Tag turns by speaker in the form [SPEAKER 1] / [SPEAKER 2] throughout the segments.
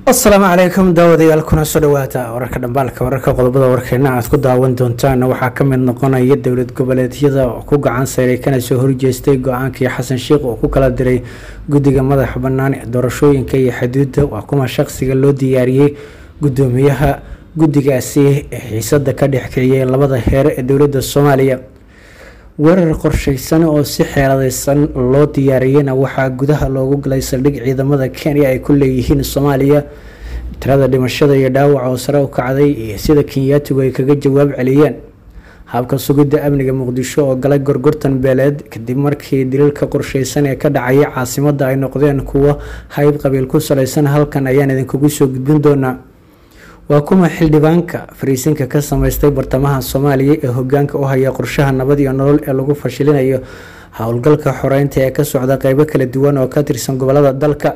[SPEAKER 1] asalaamu calaykum daawadayaal kuna soo dhawaata wararka dhambaalka wararka qodobada warkeena aad ku daawan doontaan waxaa ka mid noqonaya dowlad goboleedyada oo ku gacan sayray kana soo horjeestay go-aankii xasan sheikh oo ku kala diray guddiga madaxa bannaan ee doorashooyinka iyo xuduudda waa kuma shaqsiga loo diyaariyey guddoomiyaha guddigaasi ee xiisada ka dhex kiciyay labada heer ee dowladda soomaaliya weerar qorsheysan oo si xeeladeysan loo diyaariyeyna waxaa gudaha loogu galay saldhig ciidamada kenya ay ku leeyihiin soomaaliya tirada dhimashada iyo dhaawaca oo sare u kacday iyo sida kenyaatigu ay kaga jawaab celiyeen habka sugidda amniga muqdisho oo galay gorgortan beeleed kadib markii daliilka qorsheysan ee ka dhacaya caasimada ay noqdeen kuwo hayb qabiil ku saleysan halkan ayaan idinkugu soo gudbin doonaa waa kuma xildhibaanka fariisinka ka sameystay bartamaha soomaaliya ee hogaanka u haya qorshaha nabad iyo nolol ee lagu fashilinayo howlgalka xoreynta ee ka socda qeybo kala duwan oo ka tirsan gobolada dalka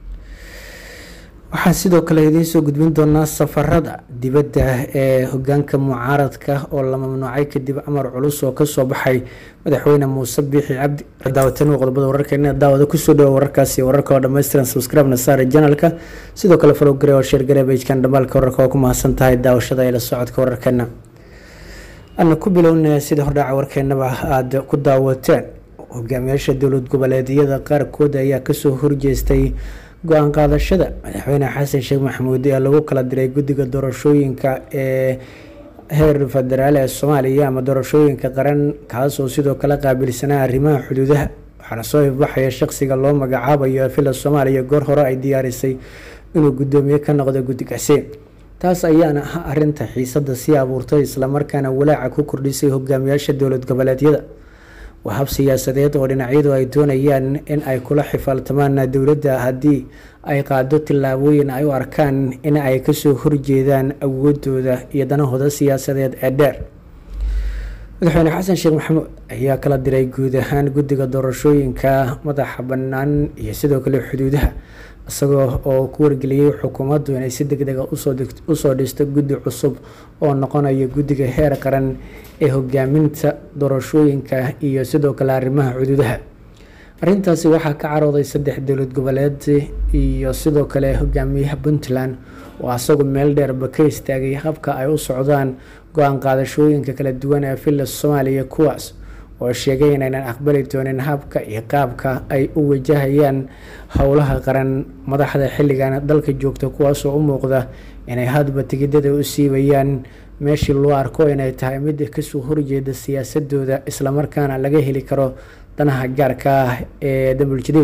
[SPEAKER 1] waxaan sidoo kale idiin soo gudbin doonaa safarada dibadda ee hogaanka mucaaradka oo la mamnuucay kadib amar culus oo kasoo baxay madaxweyne muuse biixi cabdi daawatan qodobada wararkeena daawada kusoo dhawa wararkaasi wararka oo dhammaystiran subscribe-na saare janalka sidoo kale falogare oo sheergare bejkan dhamaalka wararka oo ku mahadsan tahay daawashada ee la socodka wararkeena ana ku bilowna sida hordhaca warkeenaba aada ku daawateen hogaamiyaasha dowlad goboleedyada qaarkood ayaa kasoo horjeestay go-aan qaadashada madaxweyne xasan sheekh maxamuud ee lagu kala diray guddiga doorashooyinka ee heer federaal ee soomaaliya ama doorashooyinka qaran kaasoo sidoo kale qaabilsanaa arrimaha xuduudaha waxaana soo ifbaxaya shaqsiga loo magacaabayo villa soomaaliya goor hore ay diyaarisay inuu guddoomiye ka noqdo guddigaasi taas ayaana ah arinta xiisada sii abuurtay islamarkaana walaaca ku kordhisay hogaamiyaasha dowlad goboleedyada waa hab siyaasadeed oo dhinacyadu ay doonayaan in ay kula xifaaltamaan dowladda haddii ay qaado tillaabooyin ay u arkaan in ay kasoo horjeedaan awoodooda iyo danahooda siyaasadeed ee dheer madaxweyne xasan sheekh maxamuud ayaa kala diray guud ahaan guddiga doorashooyinka madaxa bannaan iyo sidoo kale xuduudaha isagoo oo ku wargeliyey xukuumaddu inay si deg dega usoo dhisto guddi cusub oo noqonaya guddiga heer qaran ee hogaaminta doorashooyinka iyo sidoo kale arrimaha xuduudaha arrintaasi waxaa ka carooday saddex dowlad goboleed iyo sidoo kale hogaamiyaha puntland oo asagu meel dheerba ka istaagay habka ay u socdaan go-aan qaadashooyinka kala duwan ee villa soomaaliya kuwaas oo sheegay inaynan aqbali doonin habka iyo qaabka ay u wajahayaan howlaha qaran madaxda xilligan dalka joogta kuwaasoo u muuqda inay hadba tigidada u siibayaan meeshii loo arko inay tahay mid kasoo horjeeda siyaasadooda islamarkaana laga heli karo danaha gaarka ah ee dambul jadiid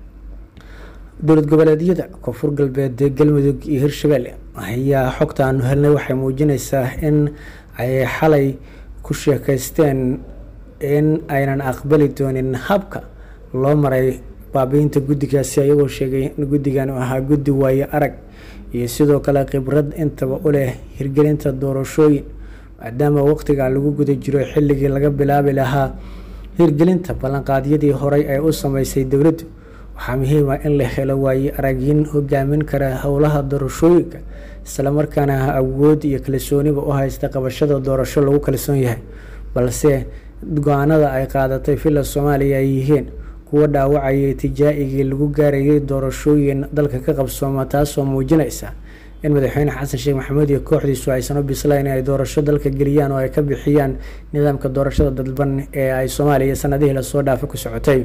[SPEAKER 1] dowlad goboleedyada koonfur galbeed galmudug iyo hirshabelle ayaa xogta aanu helnay waxay muujineysaa in ay xalay ku sheekeysteen in aynan aqbali doonin habka loo maray baabiinta guddigaasi ayagoo sheegay in guddigan uu ahaa guddi waayo arag iyo sidoo kale khibrad intaba u leh hirgelinta doorashooyin maadaama waqtiga lagu guda jiro xilligii laga bilaabi lahaa hirgelinta ballanqaadyadii horey ay u sameysay dowladdu waxaa muhiima in la helo waayo aragyin hogaamin kara howlaha doorashooyinka islamarkaana awood iyo kalsooniba u haysta qabashada doorasho lagu kalsoon yahay balse go-aanada ay qaadatay villa soomaaliya ay yihiin kuwo dhaawacayay tijaa-igii lagu gaarayay doorashooyin dalka ka qabsooma taasoo muujinaysa in madaxweyne xasan sheekh maxamuud iyo kooxdiisu aysan u bislayn in ay doorasho dalka geliyaan oo ay ka bixiyaan nidaamka doorashada dadban ee ay soomaaliya sanadihii lasoo dhaafa ku socotay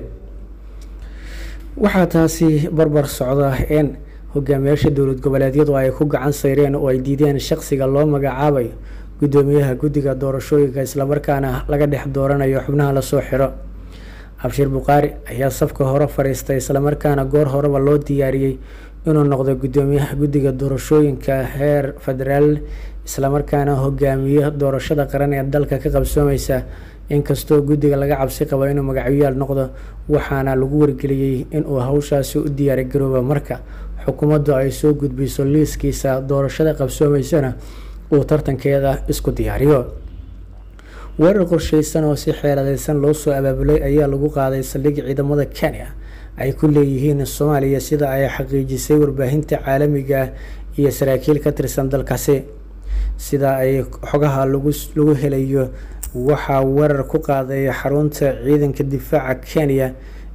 [SPEAKER 1] waxaa taasi barbar socda in hogaamiyaasha dowlad goboleedyadu ay ku gacan sayreen oo ay diideen shaqsiga loo magacaabayo guddoomiyaha guddiga doorashooyinka islamarkaana laga dhex dooranayo xubnaha lasoo xiro abshir bukhaari ayaa safka hore fadhiistay islamarkaana goor horeba loo diyaariyey inuu noqdo guddoomiyaha guddiga doorashooyinka heer federaal islamarkaana hogaamiyo doorashada qaran ee dalka ka qabsoomeysa inkastoo guddiga laga cabsi qabo inuu magacyaal noqdo waxaana lagu wargeliyey inuu hawshaasi u diyaargarooba marka xukuumaddu ay soo gudbiso liiskiisa doorashada qabsoomeysana uu tartankeeda isku diyaariyo weerar qorsheysan oo si xeeladeysan loo soo abaabulay ayaa lagu qaaday saldhig ciidamada kenya ay ku leeyihiin soomaaliya sida ay xaqiijisay warbaahinta caalamiga iyo saraakiil ka tirsan dalkaasi sida ay xogaha lagu lagu helayo waxaa weerar ku qaaday xarunta ciidanka difaaca kenya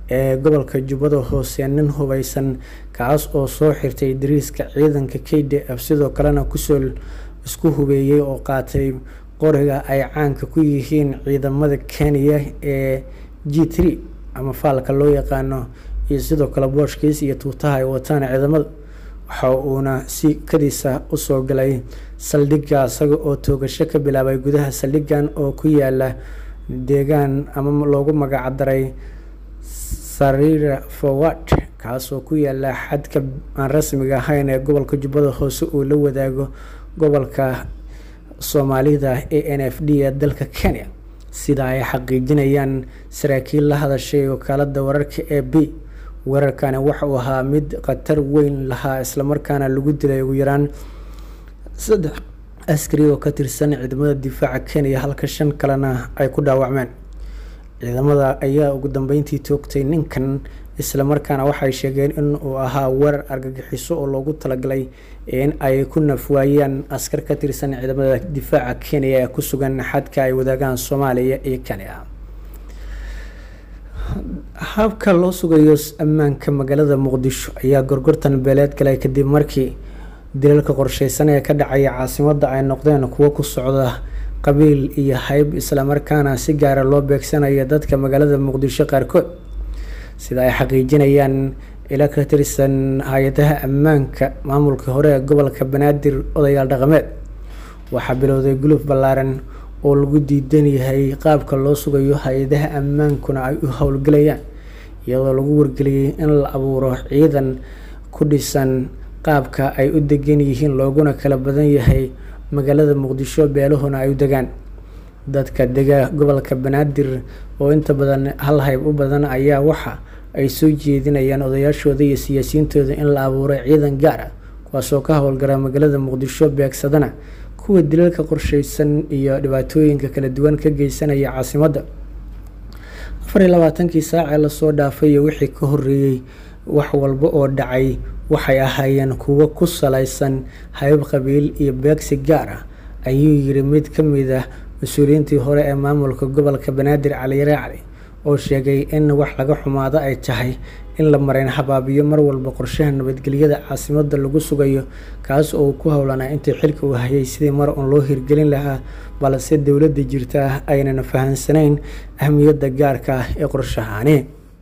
[SPEAKER 1] ee gobolka jubbada hoose nin hubeysan kaas oo soo xirtay dariiska ciidanka k d f sidoo kalena kusoo isku hubeeyey oo qaatay qoriga ay caanka ku yihiin ciidamada kenya ee g three ama faalka loo yaqaano iyo sidoo kale booshkiis iyo tuutaha ay wataan ciidamada waxa uuna si kadiisa usoo galay saldhigga isaga oo toogasho ka bilaabay gudaha saldhiggan oo ku yaala deegaan ama loogu magacdaray sarira forward kaasoo ku yaala xadka aan rasmiga ahayn ee gobolka jubbada hoose uu la wadaago gobolka soomaalida a n f d ee dalka kenya sida ay xaqiijinayaan saraakiil la hadashay wakaalada wararka ee b weerarkani waxa uu ahaa mid khatar weyn lahaa islamarkaana lagu dilay ugu yaraan saddex askari oo ka tirsan ciidamada difaaca kenya halka shan kalena ay ku dhaawacmeen ciidamada ayaa ugu dambeyntii toogtay ninkan islamarkaana waxay sheegeen in uu ahaa weerar argagixiso oo loogu talagalay in ay ku nafwaayaan askar ka tirsan ciidamada difaaca kenya ee ku sugan xadka ay wadaagaan soomaaliya iyo kenya habka loo sugayo ammaanka magaalada muqdisho ayaa gorgortan beeleed galay kadib markii dilalka qorsheysan ee ka dhacaya caasimadda ay noqdeen kuwo ku socda qabiil iyo hayb islamarkaana si gaara loo beegsanaya dadka magaalada muqdisho qaarkood sida ay xaqiijinayaan ila ka tirsan hay-adaha ammaanka maamulka hore ee gobolka banaadir odayaal dhaqameed waxaa bilowday guluf ballaaran oo lagu diidan yahay qaabka loo sugayo hay-adaha ammaankuna ay u howlgelayaan iyadoo lagu wargeliyey in la abuuro ciidan ku dhisan qaabka ay u degan yihiin looguna kala badan yahay magaalada muqdisho beelahuna ay u degaan dadka dega gobolka banaadir oo inta badan hal hayb u badan ayaa waxa ay soo jeedinayaan odayaashooda iyo siyaasiyiintooda in la abuuro ciidan gaar ah kuwaasoo ka howlgala magaalada muqdisho beegsadana kuwa dilalka qorsheysan iyo dhibaatooyinka kala duwan ka geysanaya caasimadda afar iyo labaatankii saac ee lasoo dhaafay iyo wixii ka horeeyey wax walba oo dhacay waxay ahaayeen kuwo ku salaysan hayb qabiil iyo beegsi gaar ah ayuu yiri mid ka mid ah mas-uuliyiintii hore ee maamulka gobolka banaadir caliyare cali oo sheegay in wax laga xumaado ay tahay in la mareyn habaabiyo mar walba qorshaha nabadgelyada caasimadda lagu sugayo kaas oo ku howlanaa intii xilka uu hayay sidii mar uun loo hirgelin lahaa balse dowladda jirta aynan fahansanayn ahmiyadda gaarka ah ee qorshahaani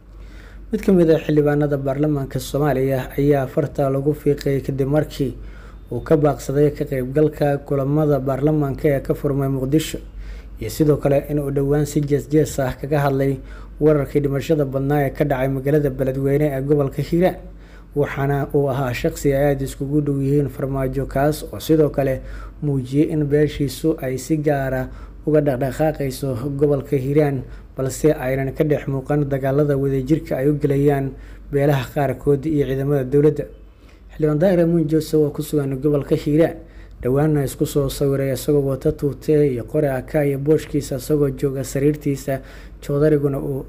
[SPEAKER 1] mid ka mid ah xildhibaanada baarlamaanka soomaaliya ayaa farta lagu fiiqay kadib markii uu ka baaqsaday ka qeybgalka kulamada baarlamaanka ee ka furmay muqdisho iyo sidoo kale inuu dhowaan si jees-jees ah kaga hadlay weerarkii dhimashada badnaa ee ka dhacay magaalada beledweyne ee gobolka hiiraan waxaana uu ahaa shaqsi ay aada iskugu dhow yihiin farmaajo kaas oo sidoo kale muujiyey in beeshiisu ay si gaara uga dhaqdhaqaaqayso gobolka hiiraan balse aynan ka dhex muuqan dagaalada wadajirka ay u gelayaan beelaha qaarkood iyo ciidamada dowladda xildhibaan daahir amuun josef oo ku sugan gobolka hiiraan dhowaana isku soo sawiray isagoo wata tuute iyo qori aka iyo booshkiisa isagoo jooga sariirtiisa joodariguna uu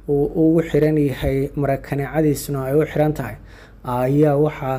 [SPEAKER 1] ugu xiran yahay marakaneecadiisuna ay u xiran tahay ayaa waxa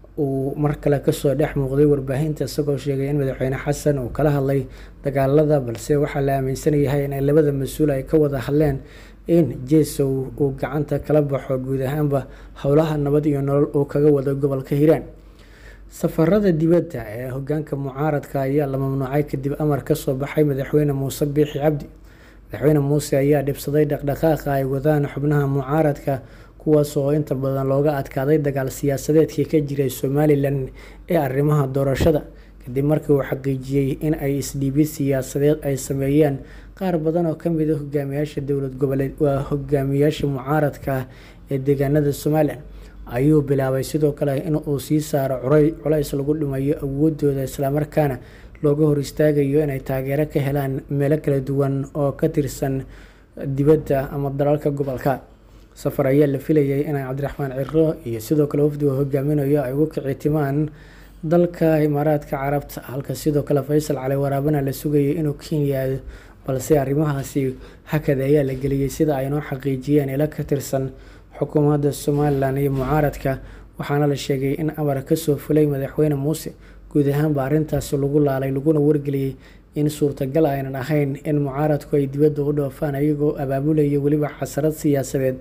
[SPEAKER 1] uu mar kale kasoo dhex muuqday warbaahinta isagoo sheegay in madaxweyne xasan uu kala hadlay dagaalada balse waxaa la aaminsan yahay in labada mas-uul ay ka wada hadleen in jesow uu gacanta kala baxo guud ahaanba howlaha nabad iyo nolol uu kaga wado gobolka hiiraan safarada dibadda ee hogaanka mucaaradka ayaa la mamnuucay kadib amar kasoo baxay madaxweyne muuse biixi cabdi madaxweyne muuse ayaa dhibsaday dhaqdhaqaaqa ay wadaan xubnaha mucaaradka kuwaas oo inta badan looga adkaaday dagaal siyaasadeedkii ka jiray somalilan ee arrimaha doorashada kadib markii uu xaqiijiyey in ay isdhiibid siyaasadeed ay sameeyeen qaar badan oo kamid a hogaamiyaasha dowlad goboleed waa hogaamiyaasha mucaaradka ee deegaanada somalilan ayuu bilaabay sidoo kale in uu sii saaro curay culays lagu dhimayo awoodooda islamarkaana looga hor istaagayo inay taageero ka helaan meelo kala duwan oo ka tirsan dibadda ama dalalka gobolka safar ayaa la filayay inay cabdiraxmaan ciro iyo sidoo kale wafdiga hogaaminayo ay ugu kici timaan dalka imaaraadka carabta halka sidoo kale faysal cali waraabana la sugayay inuu kenya aado balse arrimahaasi hakad ayaa la geliyey sida ay noo xaqiijiyeen ilo ka tirsan xukuumadda somalilan iyo mucaaradka waxaana la sheegay in amar kasoo fulay madaxweyne muuse guud ahaanba arrintaasi lagu laalay laguna wargeliyey in suurtagal aynan ahayn in mucaaradku ay dibadda u dhoofaan ayagoo abaabulaya weliba xasarad siyaasadeed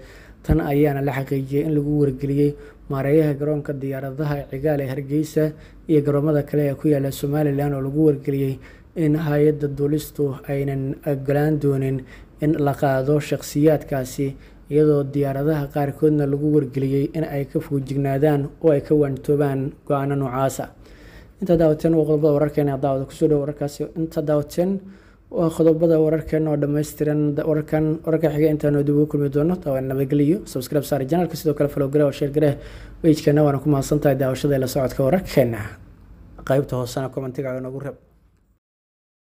[SPEAKER 1] tan ayaana la xaqiijiyay in lagu wargeliyey maareeyaha garoonka diyaaradaha cigaal ee hargeysa iyo garoomada kale ee ku yaala somalilan oo lagu wargeliyey in hay-adda duulistu aynan ogolaan doonin in la qaado shakhsiyaadkaasi iyadoo diyaaradaha qaarkoodna lagu wargeliyey in ay ka fuujignaadaan oo ay ka waantoobaan go-aano noocaasa intaa daawateen waa qodobada wararkeena daawada kusoo dhow wararkaasi intaa daawateen waa qodobada wararkeena oo dhammaystiran wararkan wararka xiga intaanu dib ugu kulmi doono daawan nabadgeliyo subscribe saari janalka sidoo kale follow gare oo share gare wejkeena waana ku mahadsantahay daawashada la socodka wararkeena qaybta hoosena commentiga noogu reeb